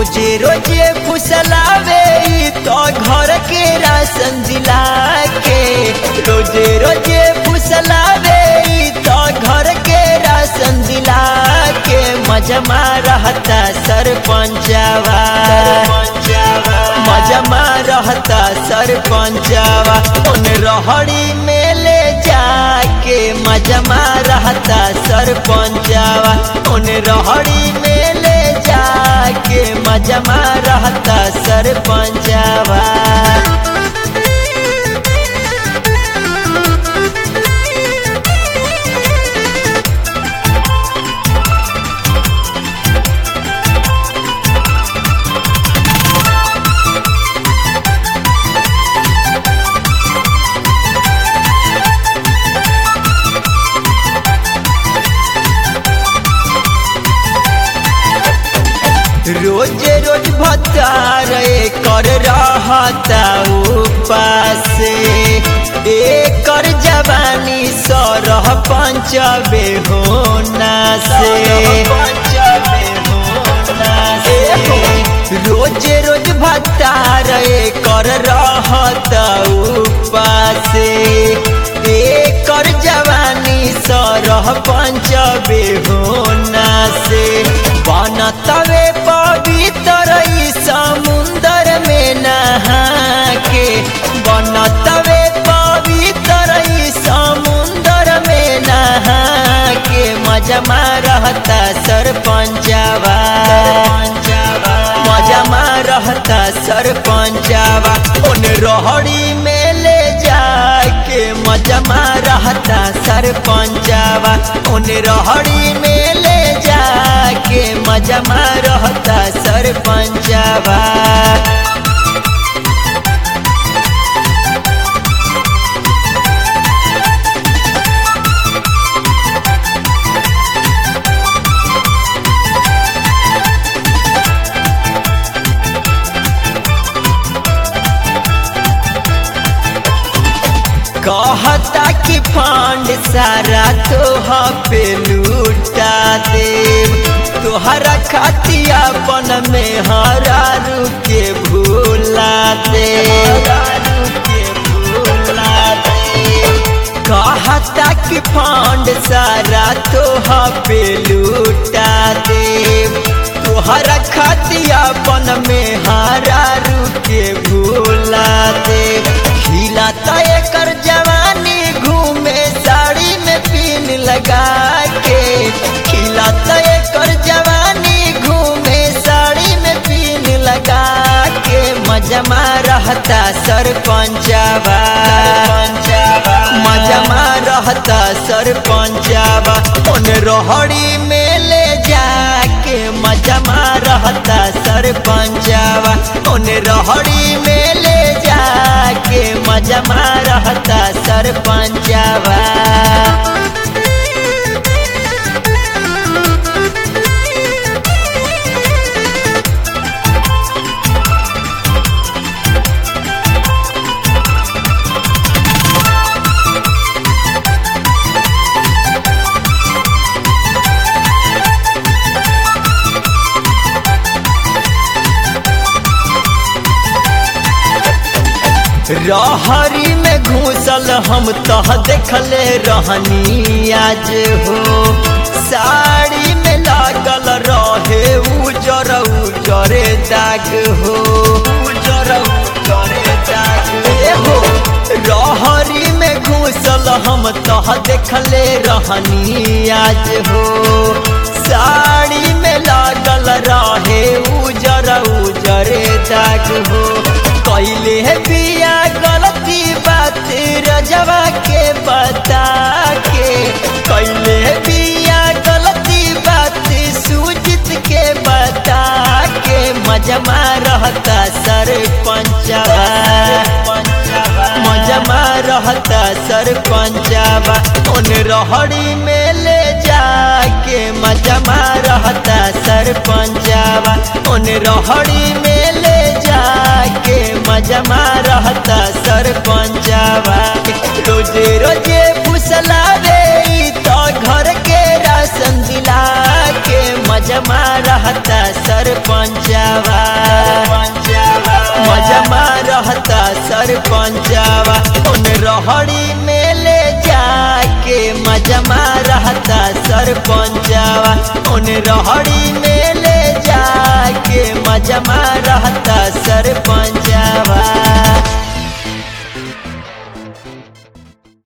रोजे रोजे फुसलावे ई तो घर के राशन जिला के रोजे रोजे फुसलावे ई तो घर के राशन जिला के मजमा रहता सरपंचवा मजमा रहता सरपंचवा उन रहड़ी में ले जाके मजमा रहता सरपंचवा उन रहड़ी में ले जाके मजमा रहता सरपंचवा रोज रोज भतार कर रहता उपास एकर जवानी सरह पंचबे होना से रोज रोज भतार कर रहता उपास एकर जवानी सरह पंचबे होना से बनतवे पवित्र ई समुंदर में नहा के बनतवे पवित्र ई समुंदर में नहा के मजमा रहता सरपंचवा मजमा रहता सरपंचवा उन रोहड़ी में ले जाके मजमा रहता सरपंचवा उन रोहड़ी में ले जाके मजमा रहता सरपंचवा कहता कि फंड सारा तोह पे लूटा देव तोहरा खातिया अपन में हरा के भूला दे कहता कि फंड सारा तोह पे लूटा देव तोहरा खातिया अपन में हरा के भूला दे खिलाता एकर जवानी घूमे साड़ी में पिन लगा के खिलाता एकर जवानी घूमे साड़ी में पिन लगा के मजमा रहता सरपंचवा मजमा रहता सरपंचवा उन रोहड़ी में ले जाके मजमा रहता सरपंचवा उन रोहड़ी में ले जाके मजमा रहता सरपंचवा रहरी में घूसल हम तह देखले रहनी आज हो साड़ी में लागल रहे उजर उजरे दाग हो उजर उजरे दाग हो रहरी में घूसल हम तह देखले रहनी आज हो साड़ी में लागल रहे उजर उजरे दाग हो कैले है बिया गलती बात रजवा के बता के कैले है बिया गलती बात सूजित के बता के मजमा रहता सरपंचवा मजमा रहता सरपंचवा उन रहड़ी में ले जाके मजमा रहता सरपंचवा उन रहड़ी में ले जाके मजमा रहता सरपंचवा रोजे रोजे फुसलावे ई तो घर के राशन दिला के मजमा रहता सरपंचवा सरपंचवा उन रहड़ी में ले जाके मजमा रहता सरपंचवा उन रहड़ी में ले जाके मजमा रहता सरपंचवा